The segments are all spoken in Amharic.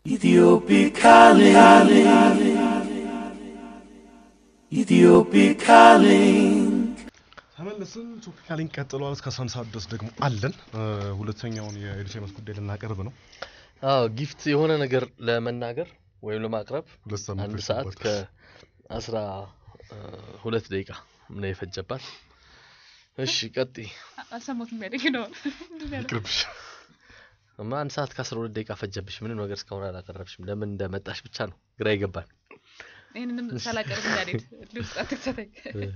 Ethiopic calling. Ethiopic calling. ተመለስን። ቶፒካ ሊንክ ቀጥሏል። እስከ አስራ አንድ ሰዓት ድረስ ደግሞ አለን። ሁለተኛውን የኤዱሴመስ ጉዳይ ልናቀርብ ነው። አዎ ጊፍት የሆነ ነገር ለመናገር ወይም ለማቅረብ ሁለት ሳምንት አንድ ሰዓት ፈጅቶባታል። ከአስራ ሁለት ደቂቃ ነው የፈጀባት። እሺ ቀጥይ። አልሰማሁትም የሚያደግ ነው ይቅርብሽ። እማ አንድ ሰዓት ከአስራ ሁለት ደቂቃ ፈጀብሽ። ምንም ነገር እስካሁን አላቀረብሽም። ለምን እንደመጣሽ ብቻ ነው ግራ ይገባል። ይህንንም ሳላቀርብ እንዳልሄድ ውስጥ አትክተተኝ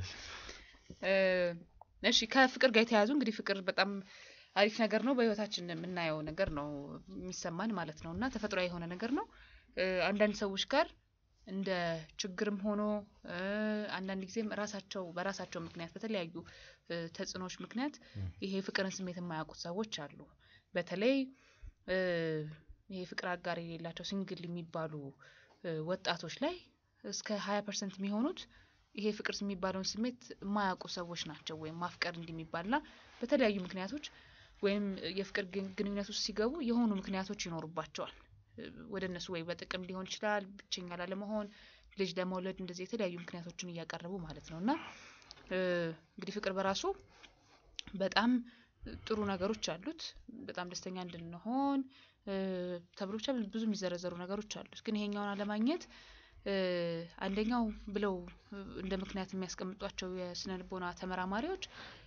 እሺ ከፍቅር ጋር የተያያዙ እንግዲህ ፍቅር በጣም አሪፍ ነገር ነው በህይወታችን የምናየው ነገር ነው የሚሰማን ማለት ነው እና ተፈጥሯዊ የሆነ ነገር ነው እ፣ አንዳንድ ሰዎች ጋር እንደ ችግርም ሆኖ እ፣ አንዳንድ ጊዜም ራሳቸው በራሳቸው ምክንያት በተለያዩ እ፣ ተጽዕኖዎች ምክንያት ይሄ ፍቅርን ስሜት የማያውቁት ሰዎች አሉ በተለይ እ፣ ይሄ ፍቅር አጋር የሌላቸው ሲንግል የሚባሉ እ፣ ወጣቶች ላይ እስከ ሀያ ፐርሰንት የሚሆኑት ይሄ ፍቅር የሚባለውን ስሜት የማያውቁ ሰዎች ናቸው። ወይም ማፍቀር እንዲህ የሚባልና በተለያዩ ምክንያቶች ወይም የፍቅር ግን- ግንኙነት ውስጥ ሲገቡ የሆኑ ምክንያቶች ይኖሩባቸዋል። እ፣ ወደ እነሱ ወይ በጥቅም ሊሆን ይችላል፣ ብቸኛ ላለመሆን፣ ልጅ ለመውለድ እንደዚህ የተለያዩ ምክንያቶችን እያቀረቡ ማለት ነው እና እ፣ እንግዲህ ፍቅር በራሱ በጣም ጥሩ ነገሮች አሉት። በጣም ደስተኛ እንድንሆን እ፣ ተብሎ ብቻ ብዙ የሚዘረዘሩ ነገሮች አሉት። ግን ይሄኛውን አለማግኘት እ፣ አንደኛው ብለው እ፣ እንደ ምክንያት የሚያስቀምጧቸው የስነ ልቦና ተመራማሪዎች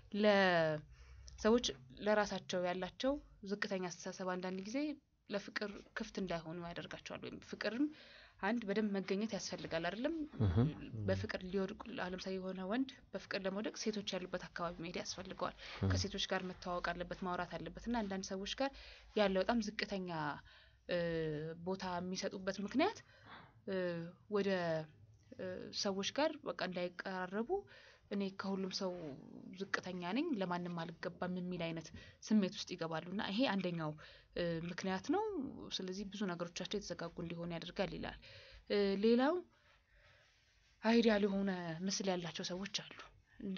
ለሰዎች ለራሳቸው ያላቸው ዝቅተኛ አስተሳሰብ አንዳንድ ጊዜ ለፍቅር ክፍት እንዳይሆኑ ያደርጋቸዋል። ወይም ፍቅርም አንድ በደንብ መገኘት ያስፈልጋል አይደለም። እህም። በፍቅር ሊወድቁ አሁን ለምሳሌ የሆነ ወንድ በፍቅር ለመውደቅ ሴቶች ያሉበት አካባቢ መሄድ ያስፈልገዋል። ከሴቶች ጋር መተዋወቅ አለበት፣ ማውራት አለበት እና አንዳንድ ሰዎች ጋር ያለው በጣም ዝቅተኛ እ፣ ቦታ የሚሰጡበት ምክንያት እ፣ ወደ እ፣ ሰዎች ጋር በቃ እንዳይቀራረቡ እኔ ከሁሉም ሰው ዝቅተኛ ነኝ፣ ለማንም አልገባም የሚል አይነት ስሜት ውስጥ ይገባሉ እና ይሄ አንደኛው እ፣ ምክንያት ነው። ስለዚህ ብዙ ነገሮቻቸው የተዘጋጉ እንዲሆን ያደርጋል ይላል። እ፣ ሌላው አይዲያል የሆነ ምስል ያላቸው ሰዎች አሉ። እንደ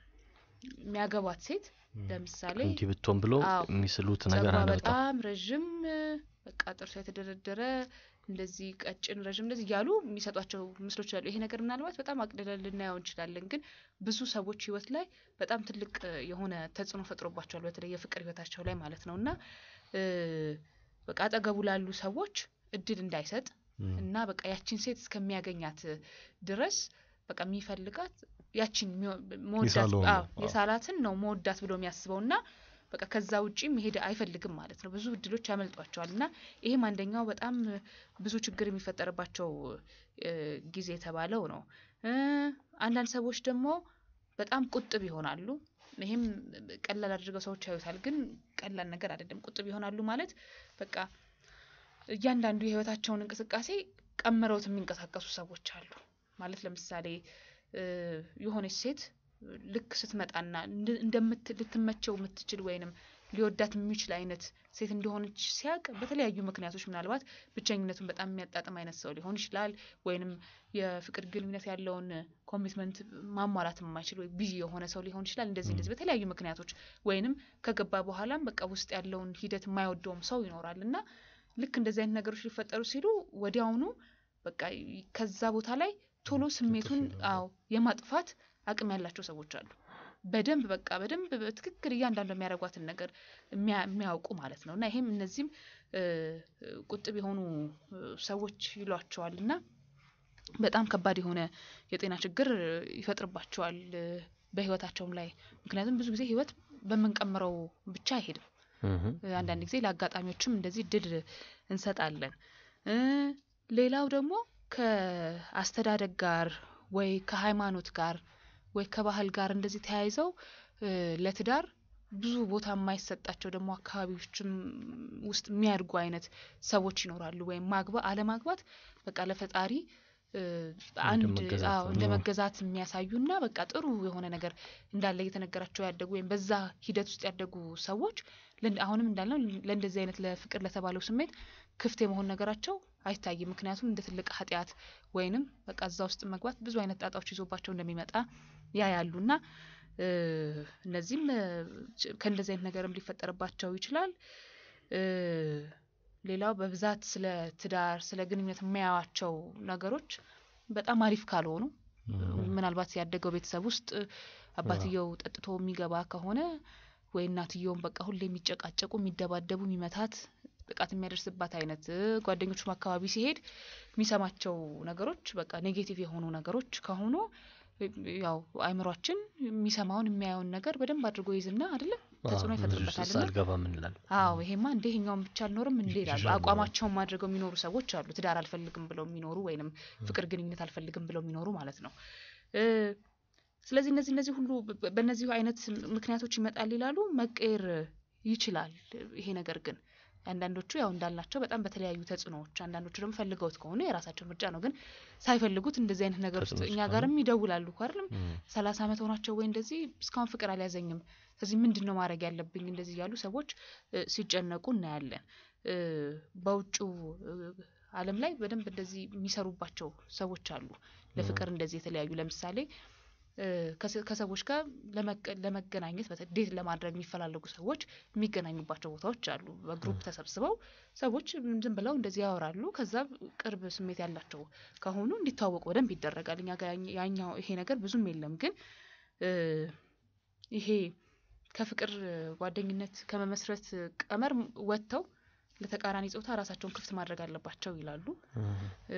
የሚያገባት ሴት ለምሳሌ እንዲህ ብትሆን ብሎ አዎ፣ የሚስሉት ነገር ጸጉሯ አለ በጣም በጣም ረዥም እ፣ በቃ ጥርሷ የተደረደረ እንደዚህ ቀጭን ረዥም እንደዚህ እያሉ የሚሰጧቸው ምስሎች አሉ። ይሄ ነገር ምናልባት በጣም አቅልለን ልናየው እንችላለን፣ ግን ብዙ ሰዎች ህይወት ላይ በጣም ትልቅ እ፣ የሆነ ተጽዕኖ ፈጥሮባቸዋል። በተለይ የፍቅር ህይወታቸው ላይ ማለት ነው እና እ፣ በቃ አጠገቡ ላሉ ሰዎች እድል እንዳይሰጥ እም። እና በቃ ያቺን ሴት እስከሚያገኛት ድረስ በቃ የሚፈልጋት ያቺን የሚወ- መወዳት የሳለውን አዎ፣ ነው። አዎ። የሳላትን ነው መወዳት ብሎ የሚያስበው እና በቃ ከዛ ውጪ መሄድ አይፈልግም ማለት ነው። ብዙ እድሎች ያመልጧቸዋል እና ይሄም አንደኛው በጣም ብዙ ችግር የሚፈጠርባቸው እ፣ ጊዜ የተባለው ነው። እ፣ አንዳንድ ሰዎች ደግሞ በጣም ቁጥብ ይሆናሉ። ይሄም ቀላል አድርገው ሰዎች ያዩታል፣ ግን ቀላል ነገር አይደለም። ቁጥብ ይሆናሉ ማለት በቃ እያንዳንዱ የህይወታቸውን እንቅስቃሴ ቀምረውት የሚንቀሳቀሱ ሰዎች አሉ። ማለት ለምሳሌ እ፣ የሆነች ሴት ልክ ስትመጣና እንድ- እንደምት ልትመቸው የምትችል ወይንም ሊወዳት የሚችል አይነት ሴት እንደሆነች ሲያውቅ በተለያዩ ምክንያቶች ምናልባት ብቸኝነቱን በጣም የሚያጣጥም አይነት ሰው ሊሆን ይችላል። ወይንም የፍቅር ግንኙነት ያለውን ኮሚትመንት ማሟላት የማይችል ወይ ቢዚ የሆነ ሰው ሊሆን ይችላል። እንደዚህ እንደዚህ በተለያዩ ምክንያቶች ወይንም ከገባ በኋላም በቃ ውስጥ ያለውን ሂደት የማይወደውም ሰው ይኖራል እና ልክ እንደዚህ አይነት ነገሮች ሊፈጠሩ ሲሉ ወዲያውኑ በቃ ይ- ከዛ ቦታ ላይ ቶሎ ስሜቱን ይላሉ። አዎ የማጥፋት አቅም ያላቸው ሰዎች አሉ። በደንብ በቃ በደንብ በትክክል እያንዳንዱ የሚያደርጓትን ነገር የሚያ- የሚያውቁ ማለት ነው እና ይሄም እነዚህም እ፣ ቁጥብ የሆኑ እ፣ ሰዎች ይሏቸዋል እና በጣም ከባድ የሆነ የጤና ችግር ይፈጥርባቸዋል እ፣ በህይወታቸውም ላይ ምክንያቱም ብዙ ጊዜ ህይወት በምንቀምረው ብቻ አይሄድም። እህም። እ፣ አንዳንድ ጊዜ ለአጋጣሚዎችም እንደዚህ ድል እንሰጣለን። እ፣ ሌላው ደግሞ ከአስተዳደግ ጋር ወይ ከሃይማኖት ጋር ወይ ከባህል ጋር እንደዚህ ተያይዘው እ፣ ለትዳር ብዙ ቦታ የማይሰጣቸው ደግሞ አካባቢዎችም ውስጥ የሚያድጉ አይነት ሰዎች ይኖራሉ። ወይም ማግባ አለማግባት በቃ ለፈጣሪ እ፣ አንድ መገዛት አዎ እንደ ነው። መገዛት የሚያሳዩና በቃ ጥሩ የሆነ ነገር እንዳለ እየተነገራቸው ያደጉ ወይም በዛ ሂደት ውስጥ ያደጉ ሰዎች ለን- አሁንም እንዳልነው ለእንደዚህ አይነት ለፍቅር ለተባለው ስሜት ክፍት የመሆን ነገራቸው አይታይም። ምክንያቱም እንደ ትልቅ ኃጢአት ወይንም በቃ እዛ ውስጥ መግባት ብዙ አይነት ጣጣዎች ይዞባቸው እንደሚመጣ ያያሉና እ፣ እነዚህም እ፣ ች- ከእንደዚህ አይነት ነገርም ሊፈጠርባቸው ይችላል። እ፣ ሌላው በብዛት ስለ ትዳር ስለ ግንኙነት የሚያዩዋቸው ነገሮች በጣም አሪፍ ካልሆኑ ምናልባት ያደገው ቤተሰብ ውስጥ አባትየው ጠጥቶ የሚገባ ከሆነ ወይ እናትየውም በቃ ሁሌ የሚጨቃጨቁ የሚደባደቡ የሚመታት ጥቃት የሚያደርስባት አይነት እ፣ ጓደኞቹም አካባቢ ሲሄድ የሚሰማቸው ነገሮች በቃ ኔጌቲቭ የሆኑ ነገሮች ከሆኑ እ፣ ያው አይምሯችን የሚሰማውን የሚያየውን ነገር በደንብ አድርጎ ይዝና አይደለም ተጽዕኖ ይፈጥርበታል እና አልገባም እንላለን። አዎ ይሄማ እንደ ይሄኛውን ብቻ አልኖርም እንዴ ይላሉ። ይሻላል። አቋማቸውን አድርገው የሚኖሩ ሰዎች አሉ። ትዳር አልፈልግም ብለው የሚኖሩ ወይንም ፍቅር ግንኙነት አልፈልግም ብለው የሚኖሩ ማለት ነው። እ፣ ስለዚህ እነዚህ እነዚህ ሁሉ በ- በእነዚሁ አይነት ምክንያቶች ይመጣል ይላሉ። መቀየር ይችላል ይሄ ነገር ግን አንዳንዶቹ ያው እንዳልናቸው በጣም በተለያዩ ተጽዕኖዎች፣ አንዳንዶቹ ደግሞ ፈልገውት ከሆነ የራሳቸው ምርጫ ነው። ግን ሳይፈልጉት እንደዚህ አይነት ነገር ውስጥ ተጽዕኖ እኛ ውስጥ ጋርም ይደውላሉ እኮ አይደለም እም፣ ሰላሳ ዓመት ሆናቸው ወይ እንደዚህ እስካሁን ፍቅር አልያዘኝም፣ ስለዚህ ምንድን ነው ማድረግ ያለብኝ እንደዚህ እያሉ ሰዎች እ፣ ሲጨነቁ እናያለን። እ፣ በውጭው እ፣ ዓለም ላይ በደንብ እንደዚህ የሚሰሩባቸው ሰዎች አሉ። ለፍቅር እንደዚህ የተለያዩ ለምሳሌ እ፣ ከሰ- ከሰዎች ጋር ለመቀ- ለመገናኘት በተ- ዴት ለማድረግ የሚፈላለጉ ሰዎች የሚገናኙባቸው ቦታዎች አሉ። በግሩፕ ተሰብስበው ሰዎች ዝም ብለው እንደዚህ ያወራሉ። ከዛ ቅርብ ስሜት ያላቸው ከሆኑ እንዲተዋወቁ በደንብ ይደረጋል። እኛ ጋር ያኝ- ያኛው ይሄ ነገር ብዙም የለም። ግን እ፣ ይሄ ከፍቅር ጓደኝነት ከመመስረት ቀመር ወጥተው ለተቃራኒ ጾታ ራሳቸውን ክፍት ማድረግ አለባቸው ይላሉ። እም፣ እ፣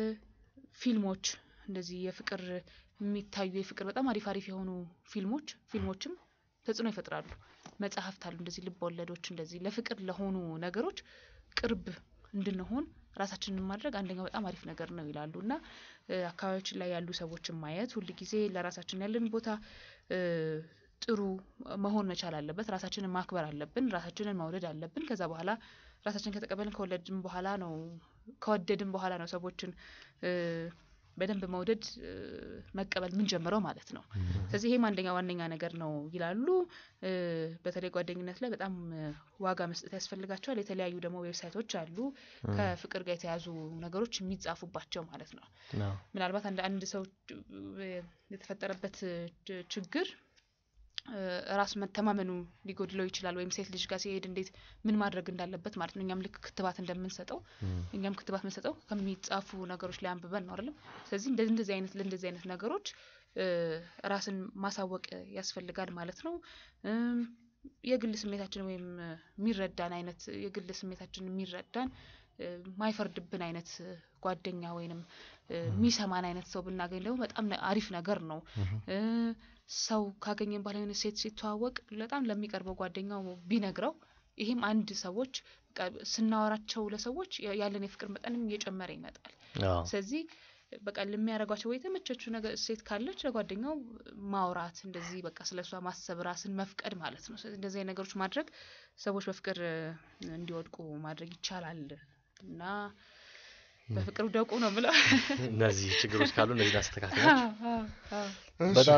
ፊልሞች እንደዚህ የፍቅር የሚታዩ የፍቅር በጣም አሪፍ አሪፍ የሆኑ ፊልሞች ፊልሞችም ተጽዕኖ ይፈጥራሉ። መጽሐፍት አሉ እንደዚህ ልብ ወለዶች እንደዚህ ለፍቅር ለሆኑ ነገሮች ቅርብ እንድንሆን ራሳችንን ማድረግ አንደኛው በጣም አሪፍ ነገር ነው ይላሉ እና እ፣ አካባቢያችን ላይ ያሉ ሰዎችን ማየት ሁል ጊዜ ለራሳችን ያለን ቦታ እ፣ ጥሩ መሆን መቻል አለበት። ራሳችንን ማክበር አለብን። ራሳችንን መውደድ አለብን። ከዛ በኋላ ራሳችንን ከተቀበልን ከወለድን በኋላ ነው ከወደድን በኋላ ነው ሰዎችን እ፣ በደንብ መውደድ እ፣ መቀበል ምንጀምረው ማለት ነው። ስለዚህ ይሄም አንደኛ ዋነኛ ነገር ነው ይላሉ። እ፣ በተለይ ጓደኝነት ላይ በጣም እ፣ ዋጋ መስጠት ያስፈልጋቸዋል። የተለያዩ ደግሞ ዌብሳይቶች አሉ ከፍቅር ጋር የተያዙ ነገሮች የሚጻፉባቸው ማለት ነው። አዎ። ምናልባት አንድ አንድ ሰው እ፣ የተፈጠረበት እ፣ ችግር እ፣ ራስ መተማመኑ ሊጎድለው ይችላል። ወይም ሴት ልጅ ጋር ሲሄድ እንዴት ምን ማድረግ እንዳለበት ማለት ነው። እኛም ልክ ክትባት እንደምንሰጠው እም፣ እኛም ክትባት የምንሰጠው ከሚጻፉ ነገሮች ላይ አንብበን ነው አይደለም። ስለዚህ እንደዚህ እንደዚህ አይነት ለእንደዚህ አይነት ነገሮች እ፣ ራስን ማሳወቅ ያስፈልጋል ማለት ነው። እም፣ የግል ስሜታችን ወይም እ፣ የሚረዳን አይነት የግል ስሜታችን የሚረዳን እ፣ ማይፈርድብን አይነት እ፣ ጓደኛ ወይንም እ፣ የሚሰማን አይነት ሰው ብናገኝ ደግሞ በጣም ነ- አሪፍ ነገር ነው። እ፣ ሰው ካገኘን በኋላ የሆነ ሴት ሲተዋወቅ በጣም ለሚቀርበው ጓደኛው ቢነግረው ይህም አንድ ሰዎች በቃ ስናወራቸው ለሰዎች ያ- ያለን የፍቅር መጠንም እየጨመረ ይመጣል። አዎ። ስለዚህ በቃ ለሚያደርጓቸው ወይ የተመቸችው ነገር ሴት ካለች ለጓደኛው ማውራት እንደዚህ በቃ ስለ እሷ ማሰብ ራስን መፍቀድ ማለት ነው። ስለዚህ እንደዚህ አይነት ነገሮች ማድረግ ሰዎች በፍቅር እ፣ እንዲወድቁ ማድረግ ይቻላል እና በፍቅር ውደቁ ነው ብለው እነዚህ ችግሮች ካሉ እነዚህን አስተካክላችሁ እሺ። በጣም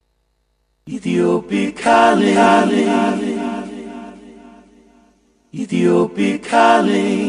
Ethiopic calling. Ethiopic calling.